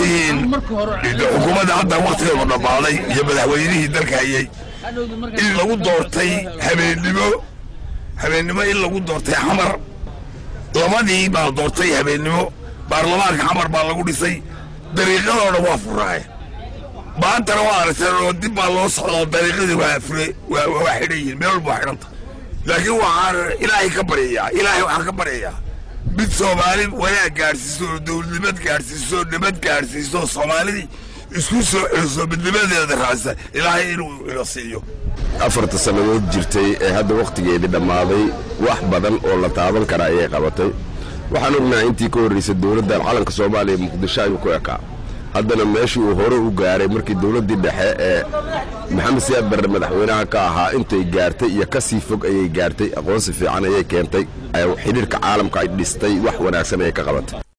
tihiin xukuumadda hadda wakhtigeedu dhammaaday iyo madaxweynihii dalka hayay in lagu doortay habeennimo habeennimo in lagu doortay xamar labadii baa doortay habeennimo baarlamaanka xamar baa lagu dhisay dariiqadoo dhan waa furaaye maantana waa aragteen oo dib baa loo socdaa dariiqadii waa fure waa waa xidhan yihiin meel walba waa xidhanta laakiin waxaan ilaahay ka baryayaa ilaahay waxaan ka baryayaa mid soomaali wanaag gaadhsiiso oo dowladnimad gaadhsiiso oo nabad gaadhsiiso oo soomaalidii isku soo celiso midnimadeeda raacisa ilaahay inuu ina siiyo afarta sannadood jirtay ee hadda wakhtigeedii dhammaaday wax badan oo la taaban kara ayay qabatay waxaan ognahay intii ka horraysay dowladdan calanka soomaaliya muqdisho ayuu ku ekaa haddana meeshii uu hore u gaaray markii dowladdii dhexe ee maxamed siyaad barre madaxweynaha ka ahaa intay gaartay iyo ka sii fog ayay gaartay aqoonsi fiican ayay keentay xidhiirka caalamka ay dhistay wax wanaagsan ayay ka qabatay